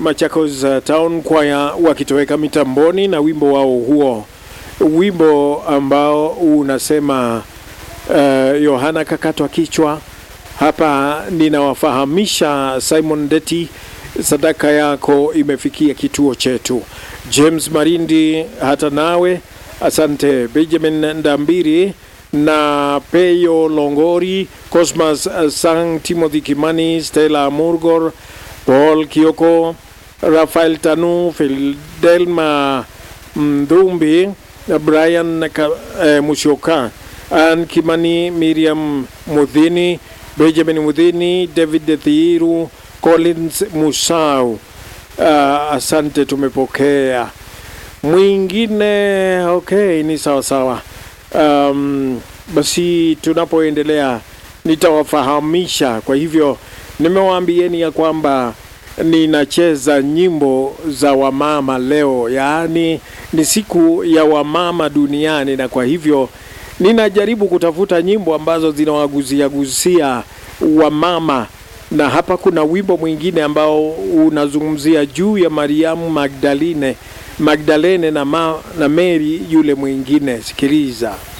Machakos uh, Town Choir wakitoweka mitamboni na wimbo wao huo, wimbo ambao unasema uh, Yohana kakatwa kichwa. Hapa ninawafahamisha Simon Deti, sadaka yako imefikia kituo chetu. James Marindi, hata nawe asante. Benjamin Ndambiri na Peyo Longori, Cosmas Sang, Timothy Kimani, Stella Murgor, Paul Kioko, Rafael Tanu, Fidelma Mdhumbi, Brian Ka, eh, Musyoka, Ann Kimani, Miriam Mudhini, Benjamin Mudhini, David Thiiru, Collins Musau. Uh, asante, tumepokea mwingine. Okay, ni sawa sawa. Um, basi tunapoendelea nitawafahamisha. Kwa hivyo nimewaambieni ya kwamba ninacheza nyimbo za wamama leo, yaani ni siku ya wamama duniani, na kwa hivyo ninajaribu kutafuta nyimbo ambazo zinawagusia gusia wamama, na hapa kuna wimbo mwingine ambao unazungumzia juu ya Mariamu Magdalene Magdalene na, ma, na Mary yule mwingine. Sikiliza.